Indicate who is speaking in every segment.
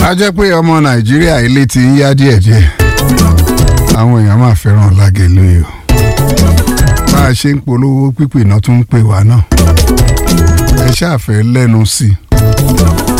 Speaker 1: a jẹ́ pé ọmọ nàìjíríà ilé ti ń yá díẹ̀díẹ̀ àwọn èèyàn máa fẹ́ràn lágẹ̀lú yìí o bá a ṣe ń polówó pípé náà tún ń pè wá náà ẹ ṣáàfẹ́ lẹ́nu sí i.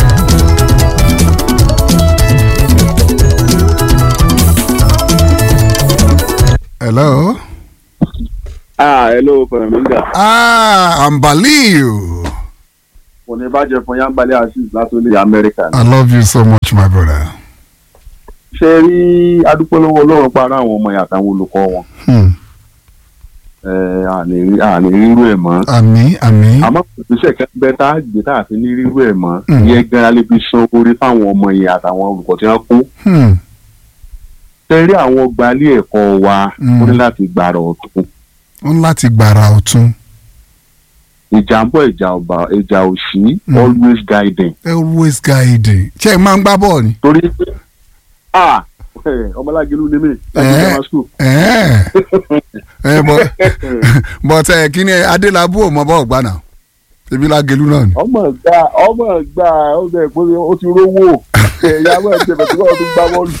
Speaker 1: hello.
Speaker 2: ah hello pẹ̀lẹ́mìngà.
Speaker 1: ah ambaliu.
Speaker 2: kò ní bàjẹ́ fún yánbalẹ̀ azeez látòlè amẹ́ríkà.
Speaker 1: i love you so much my brother.
Speaker 2: ṣe rí adúpẹ́lọ́wọ́ ọlọ́run para àwọn ọmọ yàtọ̀ àwọn olùkọ́ wọn.
Speaker 1: Hmm.
Speaker 2: ẹ àní àní rírú ẹ̀ mọ́.
Speaker 1: àmì àmì.
Speaker 2: àmọ́ ìgbésẹ̀ kẹ́gbẹ́ tá a gbé tá a fi ní rírú ẹ̀ mọ́.
Speaker 1: Mm.
Speaker 2: ìyẹn gan-an lè fi san orí fáwọn ọmọ yẹn àtàwọn olùkọ́ tí wọ́n kú.
Speaker 1: Hmm.
Speaker 2: ṣe rí àwọn gbalé ẹ̀kọ́ wa
Speaker 1: Mm.
Speaker 2: ó ní láti gbàrà ọ̀tún.
Speaker 1: ó ń láti gbàrà ọ̀tún.
Speaker 2: ìjà ń bọ̀ ìjà ọba ìjà òsì
Speaker 1: Mm.
Speaker 2: always guiding.
Speaker 1: always guiding. ṣé ẹ máa ń gbá bọ́ọ̀ ni.
Speaker 2: torí pé ah ọmọlágelu ni mí láti
Speaker 1: Eh.
Speaker 2: grammar school.
Speaker 1: ẹ ẹ bọ but ẹ kí ni adélábù ò mọ bọ́ọ̀ gbà náà ebi lágelu náà ni.
Speaker 2: ọmọ gbà ọmọ gbà ọdẹ ìpínlẹ ó ti rówó ẹyà ọmọ ẹgbẹ bẹẹ tí wọn tún gbá bọ́ọ̀lù.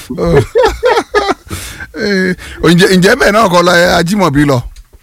Speaker 1: Eh, ǹjẹ́ ǹjẹ́ bẹ́ẹ̀ náà kọ́ lọ ẹ ajímọ̀bí lọ.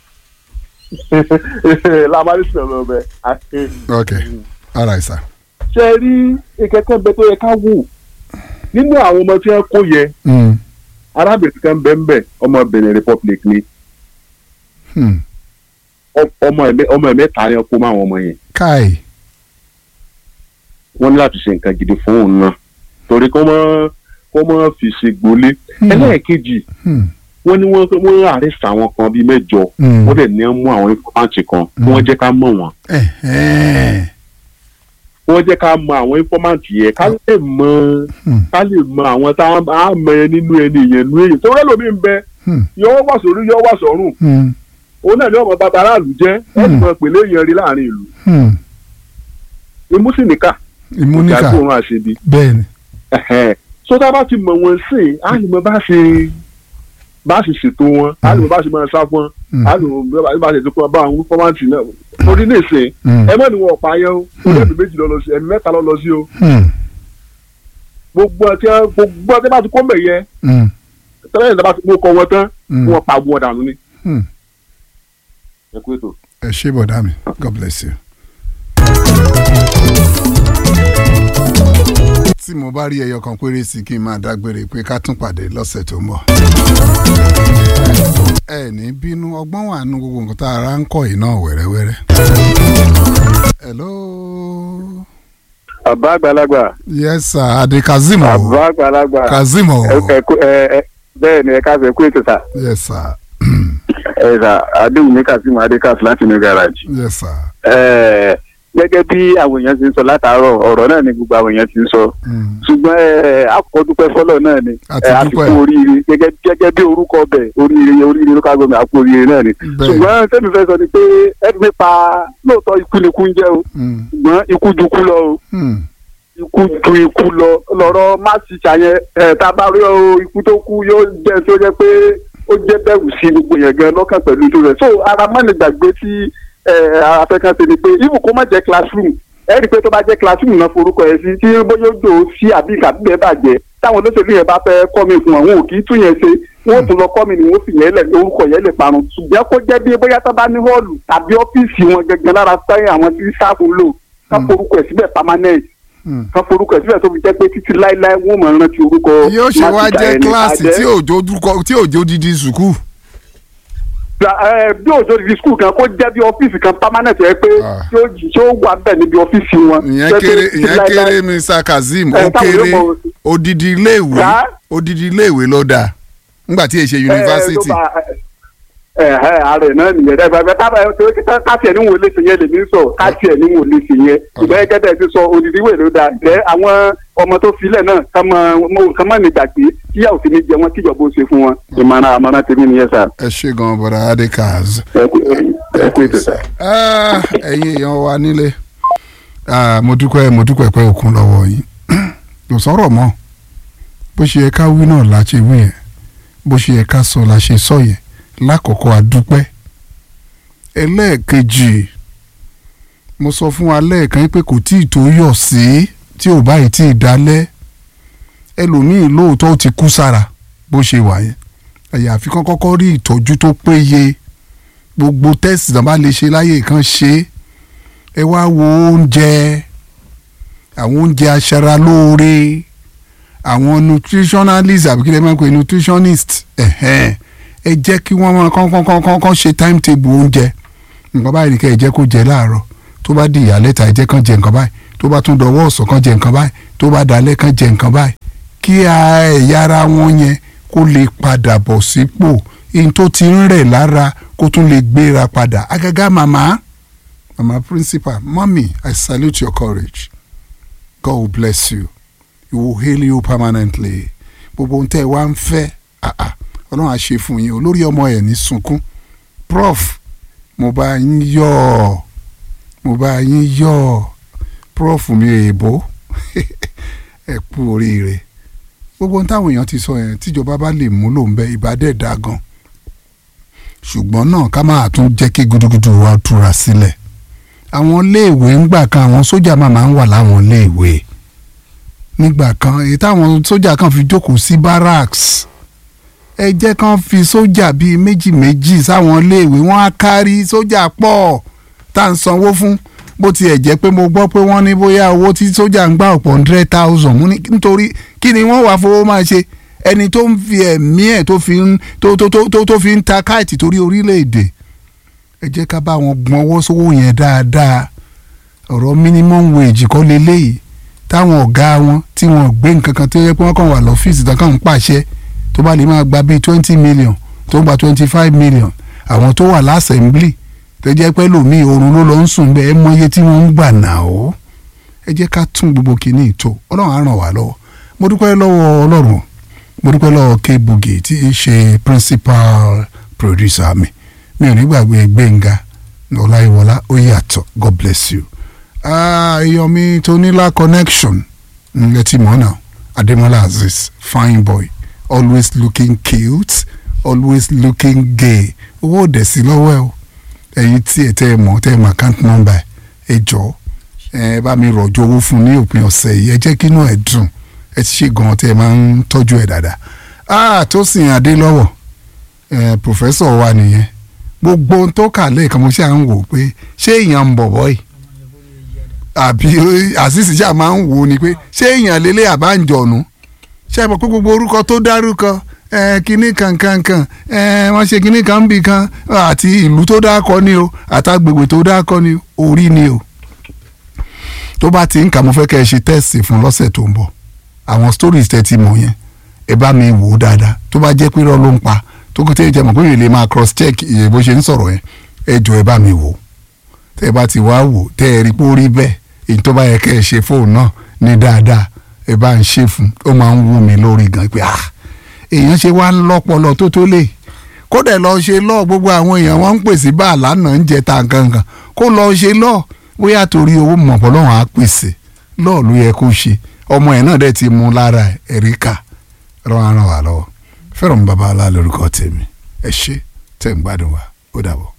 Speaker 2: lamari sọ̀rọ̀ bẹ àti.
Speaker 1: ok all right sir.
Speaker 2: ṣe rí ìkẹ́kẹ́ bẹ tó yẹ ká wò nínú àwọn ọmọ tí wọ́n kó yẹ
Speaker 1: Hmm.
Speaker 2: arábìnrin kan bẹ́ẹ̀ bẹ́ẹ̀ ọmọ Benin Republic ni
Speaker 1: Hmm.
Speaker 2: Ọ- ọmọ ẹ̀mẹ́ ọmọ ẹ̀mẹ́ta ni wọ́n kó mọ́ àwọn ọmọ yẹn
Speaker 1: káì.
Speaker 2: wọ́n ní láti ṣe nǹkan gidi fún òun náà torí kó mọ́ kó mọ́ fi ṣe gbolé
Speaker 1: Hmm.
Speaker 2: ẹlẹ́ẹ̀kejì
Speaker 1: Hmm.
Speaker 2: wọ́n ní wọ́n wọ́n arrest àwọn kan bíi mẹ́jọ
Speaker 1: Hmm.
Speaker 2: wọ́n dẹ̀ ní wọ́n mú àwọn informant kan kí wọ́n jẹ́ ká mọ̀ wọ́n
Speaker 1: Ẹ̀hẹ́n.
Speaker 2: wọ́n jẹ́ ká mọ àwọn informant yẹn ká lè mọ
Speaker 1: Hmm.
Speaker 2: ká lè mọ àwọn tá a mọ ẹ nínú ẹni yẹn nú èyí tó rẹ́ lómi ń bẹ
Speaker 1: Hmm.
Speaker 2: yọ wà sórí yọ wà sọ́rùn
Speaker 1: Hmm.
Speaker 2: òun náà ní ọmọ bàbá aráàlú jẹ́ ẹ̀ sì mọ pèlè yẹn rí láàrin ìlú
Speaker 1: Hmm.
Speaker 2: imú sì níkà
Speaker 1: ìmúníkà
Speaker 2: ìjà gbóòórùn àṣebi
Speaker 1: bẹ́ẹ̀ ni.
Speaker 2: ẹ̀hẹ́n. so tá a bá ti mọ̀ wọ́n sí i á lè mọ bá ṣe bá ṣe ṣètò wọn á lè mọ bá ṣe máa sá fún wọn
Speaker 1: Hmm.
Speaker 2: á lè mọ bá ṣe ṣètò bá àwọn informant náà torí ní ìsìn
Speaker 1: Hmm.
Speaker 2: ẹ mọ̀ ní wọn ọ̀pá yẹn o torí ẹ̀mí méjì lọ lọ sí ẹ̀mí mẹ́ta lọ lọ sí o
Speaker 1: Hmm.
Speaker 2: gbogbo ọtí gbogbo ọtí bá ti kó mbẹ yẹ
Speaker 1: Hmm.
Speaker 2: tẹ́lẹ̀ ìjọba ti kó kọ wọn tán
Speaker 1: Hmm.
Speaker 2: wọn pa wọn dànù ni.
Speaker 1: Hmm.
Speaker 2: ẹ kú ètò.
Speaker 1: ẹ ṣé bọ̀dá mi god bless you. tí mo bá rí ẹyọ kan péré sí kí n máa dágbére pé ká tún pàdé lọ́sẹ̀ tó ń bọ̀. ẹ ní bínú ọgbọ́n wà nù gbogbo nǹkan tá a ra ń kọ́ yìí náà wẹ́rẹ́wẹ́rẹ́. hello.
Speaker 3: bàbá àgbàlagbà
Speaker 1: yes sir ade kazeem o
Speaker 3: bàbá àgbàlagbà
Speaker 1: kazeem o
Speaker 3: ẹ- ẹ kú- ẹ- ẹ- bẹ́ẹ̀ ni ẹ ká fẹ́ kú ètò sà
Speaker 1: yes sir
Speaker 3: ẹ sà adéwùmí kazeem adékàs láti new garage.
Speaker 1: yes sir.
Speaker 3: Ẹ, gẹ́gẹ́ bí àwọn èèyàn ti ń sọ látàárọ̀ ọ̀rọ̀ náà ni gbogbo àwọn èèyàn ti ń sọ
Speaker 1: Mm.
Speaker 3: ṣùgbọ́n ẹ, àkọ́dúpẹ́ fọ́lọ̀ náà ni
Speaker 1: A ti
Speaker 3: ẹ,
Speaker 1: dúpẹ́.
Speaker 3: àfikún oríire gẹ́gẹ́ gẹ́gẹ́ bí orúkọ bẹ̀ oríire oríire ló ká gómìnà àpò oríire náà ni
Speaker 1: Bẹ́ẹ̀.
Speaker 3: ṣùgbọ́n tẹ́mi fẹ́ sọ ni pé ẹni nípa lóòótọ́ ikú ni ikú ń jẹ́ o
Speaker 1: Mm.
Speaker 3: ṣùgbọ́n ikú ju ikú lọ o
Speaker 1: Mm.
Speaker 3: ikú ju ikú lọ lọ́rọ̀ má ti ṣàyẹn ẹ tá a bá rí o ikú tó kú yóò jẹ́ tó jẹ́ pé ó jẹ́ bẹ̀rù sí gbogbo yẹn gan lọ́kàn pẹ̀lú tó rẹ̀ so ara mọ́ni gbàgbé tí ẹ afẹ́kàn ṣe ni pé ibù kó má jẹ́ classroom ẹ rí i pé tó bá jẹ́ classroom náà forúkọ ẹ̀ sí tí bóyá ó jò ó sí àbí ìkàbíbẹ̀ bàjẹ́ táwọn olóṣèlú yẹn bá fẹ́ kọ́ mi fún wọn wọn ò kì í tún yẹn ṣe wọn ò tún lọ kọ́ mi ni wọ́n fi yẹn lẹ̀ orúkọ yẹn lè parun ṣùgbọ́n kó jẹ́ bí bóyá tó bá ní họ́ọ̀lù tàbí ọ́fíìsì wọn gẹ́gẹ́ lára sáyẹn àwọn tí sáfù ń lò ká forúkọ ẹ̀ síbẹ̀ permanent
Speaker 1: Mm.
Speaker 3: kan forúkọ ẹ síbẹ̀ tó fi jẹ́ pé títí láéláé wọ́n mọ̀ rántí orúkọ
Speaker 1: yóò ṣe wá
Speaker 3: Mátíkà
Speaker 1: jẹ́
Speaker 3: ẹni.
Speaker 1: kíláàsì
Speaker 3: Àjẹ́-
Speaker 1: tí òjò dúkọ tí òjò didi sùkúù.
Speaker 3: ẹ, bí òjò di skul kan kó jẹ́ bí ọ́fíìsì kan permanent ẹ pé
Speaker 1: Ah.
Speaker 3: tí ó jí- tí ó wà bẹ́ẹ̀ níbi ọ́fíìsì wọn.
Speaker 1: ìyẹn
Speaker 3: Jẹ́ pé
Speaker 1: kéré
Speaker 3: títí
Speaker 1: ìyẹn
Speaker 3: láéláé-
Speaker 1: kéré mr kazeem
Speaker 3: Ẹ,
Speaker 1: ó
Speaker 3: táwọn
Speaker 1: kéré
Speaker 3: yóò mọ-
Speaker 1: odidi iléèwé
Speaker 3: Sá?
Speaker 1: odidi iléèwé ló dáa nígbà tí èṣe
Speaker 3: ẹ, ẹ,
Speaker 1: yunifásitì.
Speaker 3: tó bá- ẹ ẹ ààrẹ náà nìyẹn dẹ bàbá tábà ẹ torí kíkà káàtì ẹ ní wò lè ṣe yẹn lèmi ń sọ káàtì ẹ ní wò lè ṣe yẹn ìgbà yẹn kẹtẹ ti sọ odidi ìwé ló dáa jẹ àwọn ọmọ tó filẹ̀ náà ká mọ ká mọ ní gbàgbé tíyà òfin ní jẹ wọn tíjọba ó ṣe fún wọn ìmọ̀ràn àmọ̀ràn tèmi nìyẹn sà
Speaker 1: ẹ ṣe gan bọ̀dà adekaz.
Speaker 3: ẹ kú ẹ kú ètò sà.
Speaker 1: Ah, ẹ̀yin èèyàn wa nílé Ah, mo dúpẹ́ mo dúpẹ́ pé òkun lọ́wọ́ yín kò sọ̀rọ̀ mọ́ bó ṣe yẹ ká wí náà la ṣe wí yẹn bó ṣe yẹ ká sọ la ṣe sọ yẹn lákọ̀ọ́kọ́ adúpẹ́ ẹlẹ́ẹ̀kejì mo sọ fún wa lẹ́ẹ̀kan pé kò tí ì tó yọ̀ sí tí ò báyìí tí ì dálẹ́ ẹlòmíì lóòótọ́ ó ti kú sára bó ṣe wà yẹn àyàfi kán kọ́kọ́ rí ìtọ́jú tó péye gbogbo tẹ́sì náà bá lè ṣe láyè kan ṣe ẹ wá wo oúnjẹ àwọn oúnjẹ aṣaralóore àwọn nutritionalist àbí kí lè máa ń pè nutritionist ẹ̀hẹ́n ẹ jẹ́ kí wọ́n máa kán kán kán kán kán ṣe timetable oúnjẹ nǹkan báyìí ni kẹ́ ẹ jẹ́ kó jẹ láàárọ̀ tó bá di ìyálẹ́ta ẹ jẹ́ kán jẹ nǹkan báyìí tó bá tún dọwọ́ ọ̀sán kán jẹ nǹkan báyìí tó bá dalẹ́ kán jẹ nǹkan báyìí kí ẹ̀yà ara wọn yẹn kó lè padà bọ̀ sípò in tó ti ń rẹ̀ lára kó tún lè gbéra padà àgàgà màmá màmá principal mọ́mì I salute your courage God will bless you he will heal you permanently gbogbo ohun tẹ́ ẹ wá ń fẹ́ àà ọlọ́run á ṣe fún yín olórí ọmọ ẹ̀ ní sunkún prof mo bá yín yọ̀ ọ́ mo bá yín yọ̀ ọ́ prof mi èèbó ẹ kú oríire gbogbo ohun táwọn èèyàn ti sọ yẹn tíjọba bá lè múlò ń bẹ ìbádẹ́ dá gan ṣùgbọ́n náà ká máa tún jẹ́ kí gudugudu wa túra sílẹ̀ àwọn iléèwé ńgbà kan àwọn sójà máa máa ń wà láwọn iléèwé nígbà kan èyí táwọn sójà kan fi jókòó sí barracks ẹ jẹ́ kán fi sójà bíi méjì méjì sáwọn iléèwé wọ́n á kárí sójà pọ̀ tá à ń sanwó fún bó tiẹ̀ jẹ́ pé mo gbọ́ pé wọ́n ní bóyá owó tí sójà ń gbà ọ̀pọ̀ hundred thousand mú ní nítorí kí ni wọ́n wàá fowó máa ṣe ẹni tó ń fi ẹ̀mí ẹ̀ tó fi ń tó tó tó tó fi ń ta káìtì torí orílẹ̀-èdè ẹ jẹ́ ká bá wọn gbọ́n ọwọ́ sówó yẹn dáadáa ọ̀rọ̀ minimum wage kọ́ leléyìí táwọn ọ̀gá wọn tí wọ́n gbé nǹkan kan tó yẹ pé wọ́n kàn wà lọ́fíìsì tó kàn ń pàṣẹ tó bá lè máa gba bíi twenty million tó ń gba twenty five million àwọn tó wà lásẹ̀mblì tó jẹ́ pé lòmíì oorun ló lọ ń sùn bẹ́ẹ̀ mọ iye tí wọ́n ń gbà náà ó ẹ jẹ́ ká tún gbogbo kìíní ìtò ọlọ́run á ràn wá lọ́wọ́ mo dúpẹ́ lọ́wọ́ ọlọ́run mo dúpẹ́ lọ́wọ́ K-Bugi tí í ṣe principal producer mi mi ò ní gbàgbé Gbénga Ọláyíwọlá ó yàtọ̀ God bless you èèyàn mi tónílá connection ẹ ti mọ̀ náà Adémọ́lá Azeez fine boy always looking cute always looking gay owó òdẹ̀ sí lọ́wọ́ ẹ o ẹ̀yin tí ẹ tẹ́ ẹ mọ̀ tẹ́ ẹ mọ̀ account number ẹ jọ ẹ bá mi rọ̀jò owó fún ní òpin ọ̀sẹ̀ yìí ẹ jẹ́ kí inú ẹ dùn ẹ ti ṣe gan tẹ́ ẹ máa ń tọ́jú ẹ dáadáa ah Tósìn Adélọ́wọ̀ ẹ pòfẹ́sọ̀ wa nìyẹn gbogbo ohun tó kà lẹ́ẹ̀kan mo ṣe à ń wò pé ṣé èèyàn ń bọ̀ bọ́yì àbí àṣìṣì ṣáà máa ń wò ó ni pé ṣé èèyàn lélẹ̀ àbáǹjọ̀nù ṣé ẹ mọ̀ pé gbogbo orúkọ tó dárúkọ kínní kankankan wọ́n ṣe kínní kan bì kan àti ìlú tó dákọ ni o àtàgbègbè tó dákọ ni orí ni o tó bá ti ń kà mo fẹ́ kẹ́ ẹ ṣe tẹ́sì fún lọ́sẹ̀ tó ń bọ̀ àwọn stories tẹ́ ti mọ̀ yẹn ẹ bá mi wò ó dáadáa tó bá jẹ́ pé irọ́ ló ń pa tó kó tẹ́ ẹ jẹ́ mọ̀ pé mi lè máa cross check iye bó ṣe ń sọ̀rọ̀ yẹn ẹ jọ ẹ bá mi wò ó tẹ́ ẹ bá ti wá wò tẹ́ ẹ rí pé ó rí bẹ́ẹ̀ èyí tó bá yẹ kẹ́ ẹ ṣe fóònù náà ní dáadáa ẹ bá ń ṣe fún ó máa ń wú mi lórí gan pé ah èèyàn ṣe wá ń lọ́pọlọ tó tó lè kódà lọ ṣe lọ gbogbo àwọn èèyàn wọn ń pèsè bá àlànà ń jẹ ta gangan kó lọ ṣe lọ bóyá torí owó mọ̀pọ̀ lọ́wọ́n á pèsè lọ́ọ̀ ló yẹ kó ṣe ọmọ ẹ̀ náà dẹ̀ ti mú lára ẹ̀ríkà rán ara wà lọ́wọ́ fẹ́ràn bàbá alá lórúkọ tèmi ẹ ṣé tẹ̀ ń gbádùn wa ó dàbọ̀.